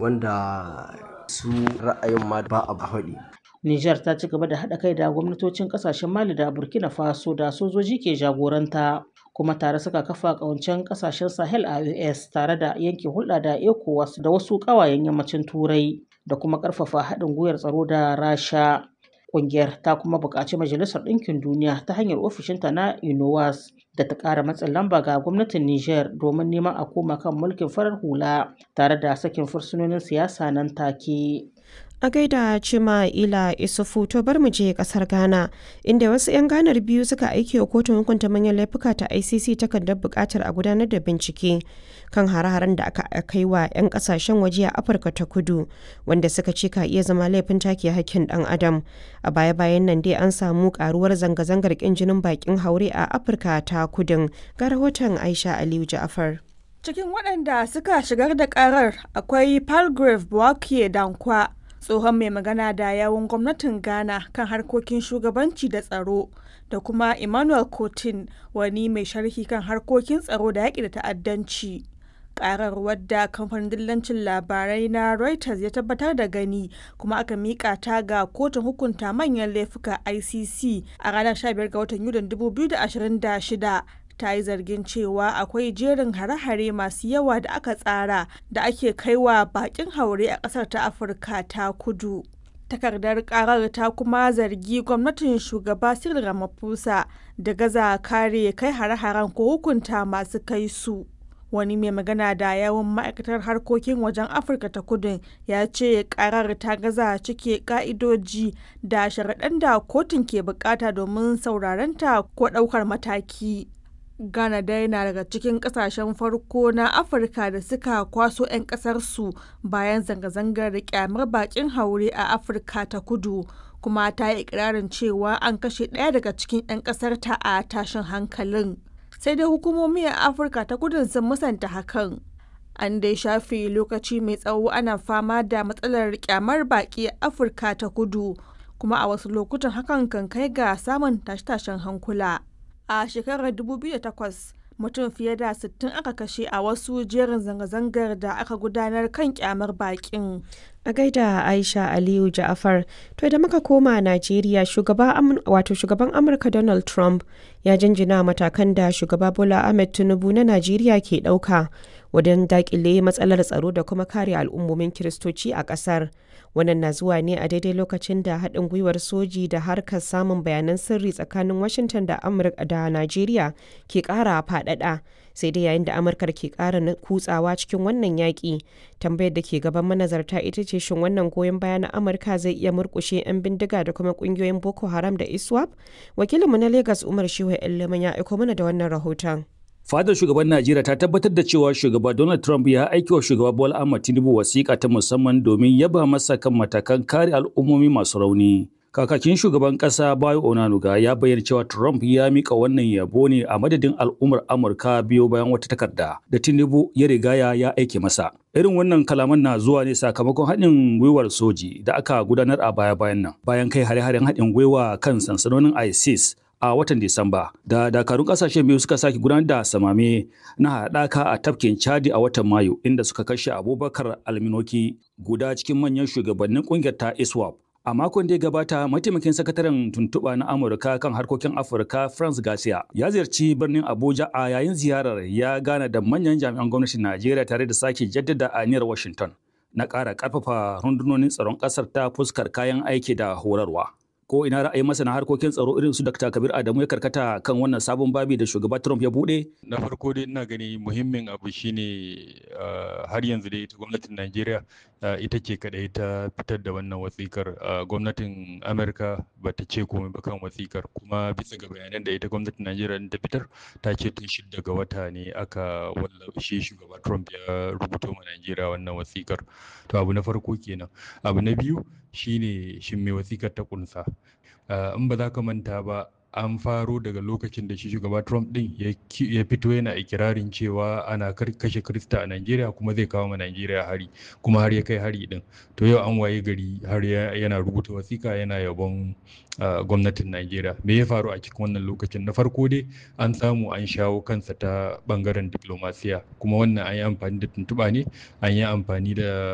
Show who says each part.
Speaker 1: wanda su ra'ayin ma ba a faɗi.
Speaker 2: Nijar ta ci gaba da haɗa kai da gwamnatocin ƙasashen Mali da Burkina Faso da sojoji ke jagoranta kuma tare suka kafa ƙawancen ƙasashen Sahel a US tare da yanke hulɗa da ECOWAS da wasu ƙawayen yammacin Turai da kuma ƙarfafa haɗin gwiwar tsaro da Rasha. Ƙungiyar ta kuma buƙaci Majalisar Ɗinkin Duniya ta hanyar ofishinta na UNOWAS da ta ƙara matsin lamba ga gwamnatin Nijar domin neman a koma kan mulkin farar hula tare da sakin fursunonin siyasa nan take.
Speaker 3: A gaida Cima Ila Isufu to bar mu je kasar Ghana inda wasu 'yan Ghanar biyu suka aiki wa kotun hukunta manyan laifuka ta ICC takardar buƙatar a gudanar da bincike kan hare-haren da aka kai wa 'yan kasashen waje a Afirka ta Kudu wanda suka ce ka iya zama laifin take hakkin ɗan adam. A baya-bayan nan dai an samu karuwar zanga-zangar ƙin jinin bakin haure a Afirka ta Kudun ga rahoton Aisha Aliyu Ja'afar.
Speaker 4: Cikin waɗanda suka shigar da ƙarar akwai Palgrave Bouaké Dankwa tsohon mai magana da yawun gwamnatin ghana kan harkokin shugabanci da tsaro da kuma emmanuel cotin wani mai sharhi kan harkokin tsaro da yaƙi da ta'addanci karar wadda kamfanin dillancin labarai na reuters ya tabbatar da gani kuma aka mika ta ga kotun hukunta manyan laifuka icc a ranar 15 ga watan yulin 2026 ta yi zargin cewa akwai jerin hare-hare masu yawa da aka tsara da ake kaiwa bakin haure a ƙasar ta afirka ta kudu takardar karar ta kuma zargi gwamnatin shugaba cyril ramaphosa da gaza kare kai hare-haren ko hukunta masu kai su wani mai magana da yawon ma'aikatar harkokin wajen afirka ta kudu ya ce karar ta gaza cike ka'idoji da sharaɗan da kotun ke bukata domin saurarenta ko ɗaukar mataki Ghana dai na daga cikin kasashen farko na Afirka da suka kwaso 'yan ƙasarsu bayan zanga-zangar da kyamar bakin haure a Afirka ta kudu kuma ta yi ikirarin cewa an kashe ɗaya daga cikin 'yan ƙasarta a tashin hankalin. Sai dai hukumomi a Afirka ta kudu sun musanta hakan. An dai shafe lokaci mai tsawo ana fama da matsalar kyamar baki a Afirka ta kudu kuma a wasu lokutan hakan kan kai ga samun tashe-tashen hankula. a shekarar 2008 mutum fiye da 60 aka kashe a wasu jerin zanga-zangar da aka gudanar kan kyamar bakin.
Speaker 3: A gaida Aisha Aliyu Ja'afar, to da muka koma Najeriya shugaba wato shugaban Amurka Donald Trump ya jinjina matakan da shugaba Bola Ahmed Tinubu na Najeriya ke ɗauka wajen dakile matsalar tsaro da kuma kare al'ummomin Kiristoci a ƙasar. Wannan na zuwa ne a daidai lokacin da haɗin gwiwar soji da harkar samun bayanan sirri tsakanin Washington da Amurka da Najeriya ke ƙara faɗaɗa. Sai dai yayin da Amurkar ke ƙara kutsawa cikin wannan yaƙi, tambayar da ke gaban manazarta ita ce shin wannan goyon baya na Amurka zai iya murƙushe 'yan bindiga da kuma ƙungiyoyin Boko Haram da ISWAP? Wakilinmu na Lagos Umar Shehu Iliman ya aiko mana da wannan rahoton.
Speaker 5: Fadar shugaban Najeriya ta tabbatar da cewa shugaba Donald Trump ya aiki wa shugaba Bola Ahmed Tinubu wasiƙa ta musamman domin yaba masa kan matakan kare al'ummomi masu rauni. Kakakin shugaban ƙasa Bayo Onanuga ya bayyana cewa Trump ya mika wannan yabo ne a madadin al'ummar Amurka biyo bayan wata takarda da Tinubu ya rigaya ya aike masa. Irin wannan kalaman na zuwa ne sakamakon haɗin gwiwar soji da aka gudanar a baya-bayan nan bayan kai hare-haren haɗin gwiwa kan sansanonin ISIS a watan Disamba da dakarun kasashen biyu suka sake gudanar da samame na haɗaka a tafkin Chadi a watan Mayu inda suka kashe Abubakar Alminoki guda cikin manyan shugabannin ƙungiyar ta ISWAP. A makon da ya gabata, mataimakin sakataren tuntuɓa na Amurka kan harkokin Afirka France Garcia ya ziyarci birnin Abuja a yayin ziyarar ya gana da manyan jami'an gwamnatin Najeriya tare da sake jaddada aniyar Washington na ƙara ƙarfafa rundunonin tsaron ƙasar ta fuskar kayan aiki da horarwa. ko ina ra'ayin masana harkokin tsaro irin su Dr. Kabir Adamu ya karkata kan wannan sabon babi da shugaba Trump ya bude?
Speaker 6: Na farko dai ina gani muhimmin abu shine har yanzu dai ita gwamnatin Najeriya ita ce kadai ta fitar da wannan wasikar gwamnatin Amerika ba ta ce komai ba kan wasikar kuma bisa ga bayanan da ita gwamnatin Najeriya ta fitar ta ce tun shidda ga wata ne aka wallafe shugaba Trump ya rubuto ma Najeriya wannan wasikar. To abu na farko kenan. Abu na biyu shine shin me wasikar ta kunsa. in ba za ka manta ba an faro daga lokacin da shi shugaba Trump din ya fito yana ikirarin cewa ana kashe Krista a Najeriya kuma zai kawo ma Najeriya hari kuma har ya kai hari din to yau an waye gari har yana rubuta wasika yana yabon gwamnatin Najeriya me ya faru a cikin wannan lokacin na farko dai an samu an shawo kansa ta bangaren diplomasiya kuma wannan an yi amfani da tuntuɓa ne an yi amfani da